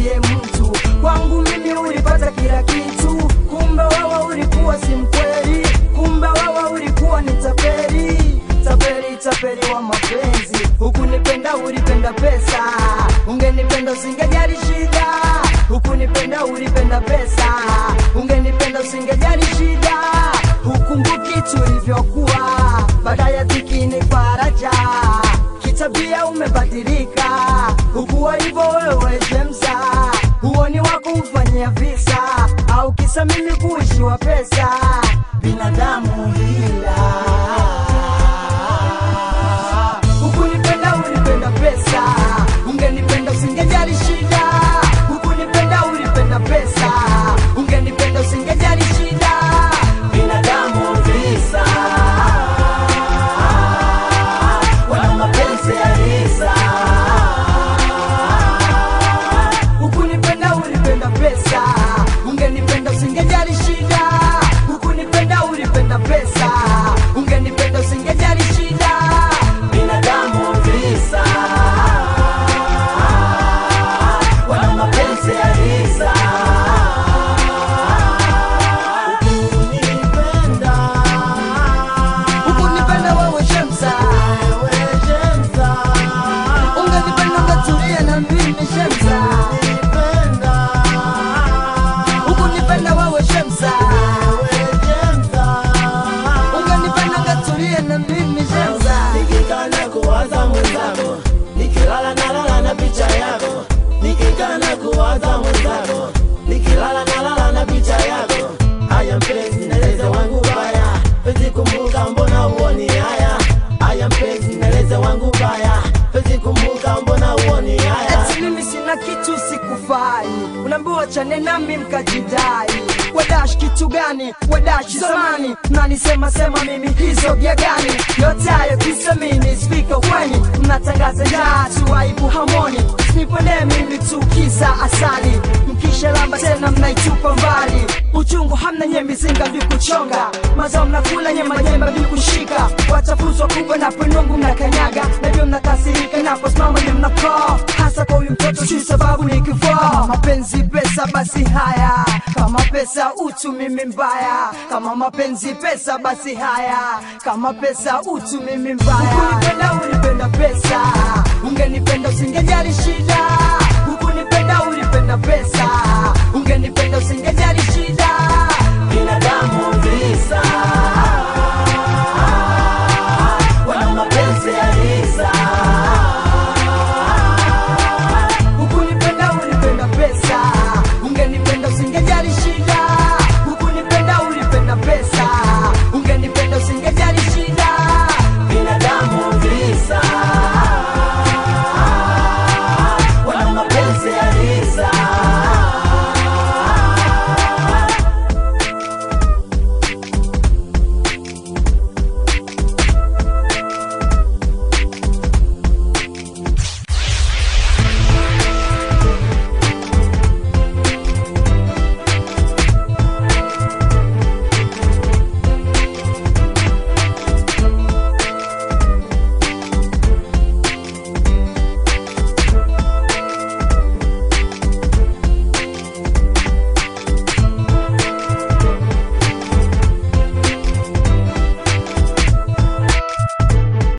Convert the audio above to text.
siye mtu kwangu mimi ulipata kila kitu kumbe wewe ulikuwa si mkweli kumbe wewe ulikuwa ni tapeli tapeli tapeli wa mapenzi hukunipenda ulipenda pesa ungenipenda usingejali shida hukunipenda ulipenda pesa ungenipenda usingejali shida hukumbuki tulivyokuwa baada ya dhiki ni faraja kitabia umebadilika hukuwa hivyo wewe jemsa huoni wako ufanyia visa au kisa mimi kuishiwa pesa binadamu hila hukunipenda ulipenda pesa ungenipenda usingejali shida hukunipenda ulipenda pesa ungenipenda usingejali shida binadamu visa wana mapenzi ya hisa hukunipenda ulipenda pesa ungenipenda usingejali shida hukunipenda ulipenda pesa ungenipenda usingejali shida binadamu visa wana mapenzi ya hisa Ukunipenda, hukunipenda wewe shemsa wewe Shemsa. ungenipenda ungetulia na mimi shemsa Ukunipenda, hukunipenda wewe shemsa wewe Shemsa. ungenipenda ungetulia na mimi shemsa Nikikana kuwaza mwenzako, nikilala nalala na picha yako. Nikikana kuwaza mwenzako, nikilala nalala na picha yako. Haya mpenzi, neleze wangu baya, penzi kumbuka, mbona uoni haya? Haya mpenzi, neleze wangu baya, penzi kumbuka, mbona uoni haya? eti mimi sina kitu sikufai unaambiwa chane nami mkajidai wadash kitu gani wadash zamani mnanisema sema mimi hizo bia gani yote hayo kisa mimi spika kweni mnatangaza njaa tu aibu hamoni nipende mimi tu kisa asali mkisha lamba tena mnaitupa mbali uchungu hamna nye mizinga vikuchonga mazao mnakula nye majemba vikushika wachafuzwa kubwa na penungu mnakanyaga navyo mnakasirika naposimama ni mnakoo hasa kwa huyu mtoto si sababu ni kifo kama mapenzi pesa basi haya kama pesa utu mimi mbaya kama mapenzi pesa basi haya kama pesa utu mimi mbaya ukunipenda ulipenda pesa ungenipenda usingejali shida